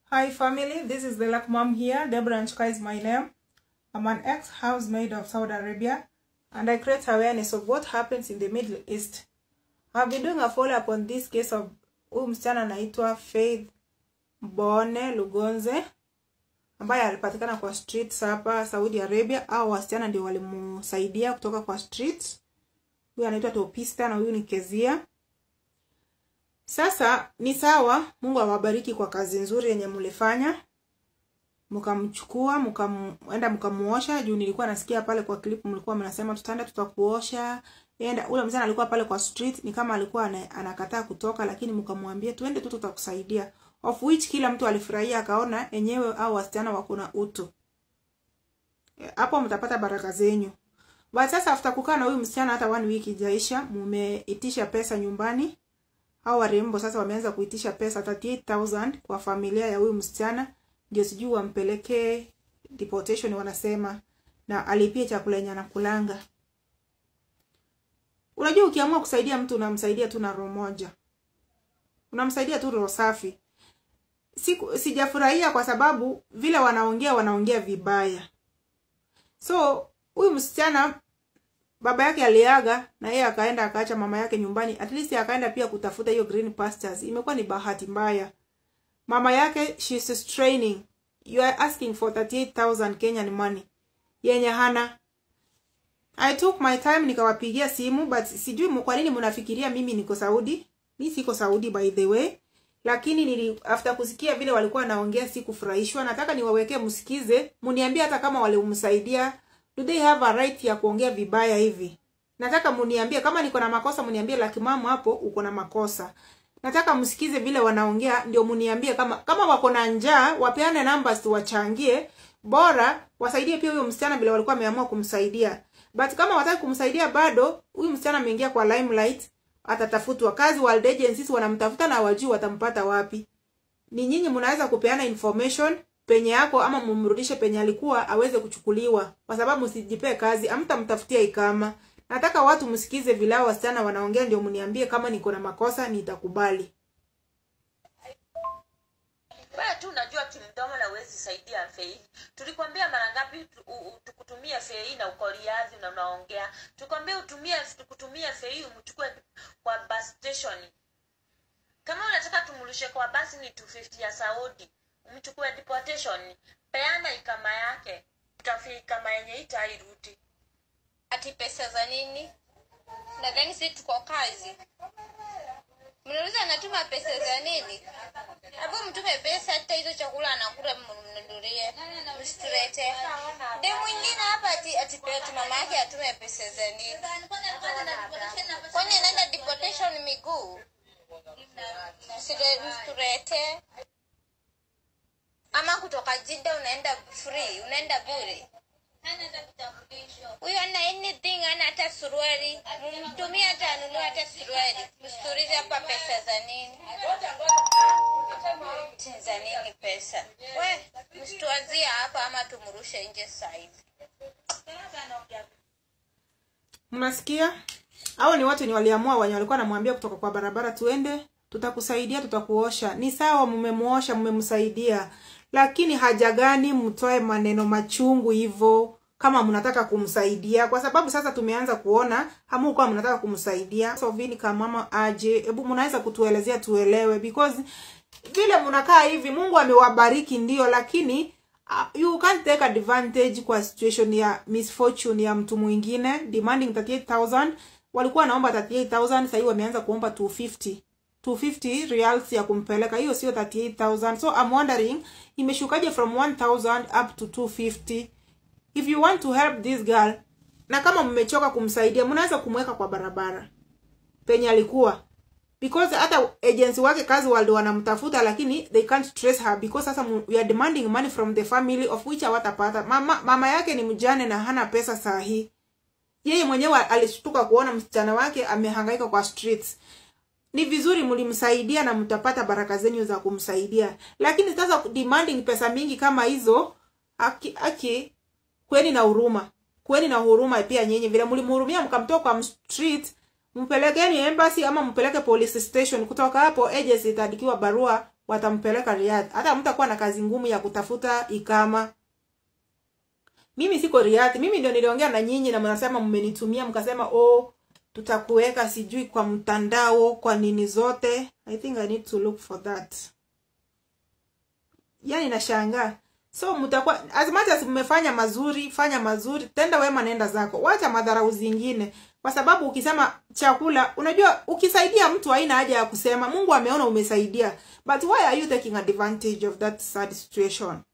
Hi family, this is the Luck Mom here. Deborah Nchuka is my name. I'm an ex-housemaid of Saudi Arabia and I create awareness of what happens in the Middle East. I've been doing a follow-up on this case of huyu msichana anaitwa Faith Mbone Lugonze ambaye alipatikana kwa streets hapa Saudi Arabia, au wasichana ndio walimsaidia kutoka kwa streets. Huyu anaitwa Topista na huyu ni Kezia. Sasa ni sawa, Mungu awabariki kwa kazi nzuri yenye mlifanya, mkamchukua mkaenda mkamuosha. Juu nilikuwa nasikia pale kwa clip mlikuwa mnasema tutaenda tutakuosha. Enda ule mzana alikuwa pale kwa street, ni kama alikuwa ana- anakataa kutoka, lakini mkamwambia tuende tu, tutakusaidia, of which kila mtu alifurahia, akaona enyewe au wasichana wako na utu. Eh, Hapo mtapata baraka zenyu. But sasa after kukaa na huyu msichana hata one week ijaisha, mumeitisha pesa nyumbani hao warembo sasa wameanza kuitisha pesa 38000 kwa familia ya huyu msichana, ndio sijui wampelekee deportation wanasema, na alipie chakula yenye anakulanga. Unajua, ukiamua kusaidia mtu unamsaidia tu na roho moja, unamsaidia tu roho safi. Siku sijafurahia kwa sababu vile wanaongea wanaongea vibaya. So huyu msichana baba yake aliaga na yeye akaenda akaacha mama yake nyumbani, at least akaenda pia kutafuta hiyo green pastures. Imekuwa ni bahati mbaya. Mama yake she's training, you are asking for 38000 Kenyan money yenye hana. I took my time nikawapigia simu, but sijui mu- kwa nini mnafikiria mimi niko Saudi. Mi siko Saudi by the way, lakini nili after kusikia vile walikuwa naongea sikufurahishwa. Nataka niwawekee msikize, muniambie hata kama walimsaidia do they have a right ya kuongea vibaya hivi? Nataka muniambie kama niko na makosa, muniambie laki mama hapo uko na makosa. Nataka msikize vile wanaongea, ndio muniambie kama kama wako na njaa, wapeane numbers wachangie, bora wasaidie pia huyo msichana vile walikuwa wameamua kumsaidia. But kama wataki kumsaidia bado, huyu msichana ameingia kwa limelight, atatafutwa kazi. World agencies wanamtafuta na wajui watampata wapi ni nyinyi mnaweza kupeana information penye yako ama mumrudishe penye alikuwa aweze kuchukuliwa, kwa sababu msijipee kazi, amtamtafutia ikama. Nataka watu msikize vile hao wasichana wanaongea, ndio mniambie kama niko na makosa, nitakubali. wewe tu unajua kimdomo na uwezi saidia fei tulikwambia mara ngapi tu- u- u- tukutumie fei na uko riadhi na unaongea tukwambia utumie tukutumie fei umchukue kwa bus station kama unataka tumrushe kwa basi ni 250 ya saudi umchukue deportation peana ikama yake utafi ikama yenye itairudi ati pesa za nini nadhani si tuko kazi mnauliza anatuma pesa za nini hapo mtume pesa hata hizo chakula anakula mnunulie msitulete de mwingine hapa ati ati pe- ati mama yake atume pesa za nini kwani anaenda deportation miguu Msile- msitulete ama kutoka jida unaenda free unaenda bure huyo ana anything ana hata suruali mtumie hata anunue hata suruali msiturize hapa pesa za nini Ati za nini pesa we msituazia hapa ama tumrushe nje sahivi Mnasikia? Hao ni watu ni waliamua wenye walikuwa namwambia kutoka kwa barabara, tuende, tutakusaidia, tutakuosha. Ni sawa, mmemuosha, mmemsaidia, lakini haja gani mtoe maneno machungu hivyo kama mnataka kumsaidia? Kwa sababu sasa tumeanza kuona hamukuwa mnataka kumsaidia. So vini kama mama aje, hebu mnaweza kutuelezea tuelewe, because vile mnakaa hivi, Mungu amewabariki ndio, lakini uh, you can't take advantage kwa situation ya misfortune ya mtu mwingine demanding 38000 walikuwa naomba 38000 sasa hivi wameanza kuomba 250 250 reals ya kumpeleka hiyo sio 38000 so i'm wondering imeshukaje from 1000 up to 250 if you want to help this girl na kama mmechoka kumsaidia mnaweza kumweka kwa barabara penye alikuwa because hata agency wake kazi waldo wanamtafuta lakini they can't trace her because sasa mu- we are demanding money from the family of which hawatapata mama, mama yake ni mjane na hana pesa saa hii yeye mwenyewe alishtuka kuona msichana wake amehangaika kwa streets ni vizuri mlimsaidia na mtapata baraka zenyu za kumsaidia lakini sasa demanding pesa mingi kama hizo aki, aki kweni na huruma kweni na huruma pia nyinyi vile mlimhurumia mkamtoa kwa street mpelekeni embassy ama mpeleke police station kutoka hapo agency itaandikiwa barua watampeleka Riyadh. Hata mtakuwa na kazi ngumu ya kutafuta ikama. Mimi siko Riyadh. Mimi ndio niliongea na nyinyi na mnasema mmenitumia mkasema oh tutakuweka sijui kwa mtandao kwa nini zote. I think I need to look for that. Yani nashangaa. So mtakuwa as much as mmefanya mazuri, fanya mazuri, tenda wema nenda zako. Wacha madharau zingine. Kwa sababu ukisema chakula, unajua ukisaidia mtu haina haja ya kusema Mungu ameona umesaidia. But why are you taking advantage of that sad situation?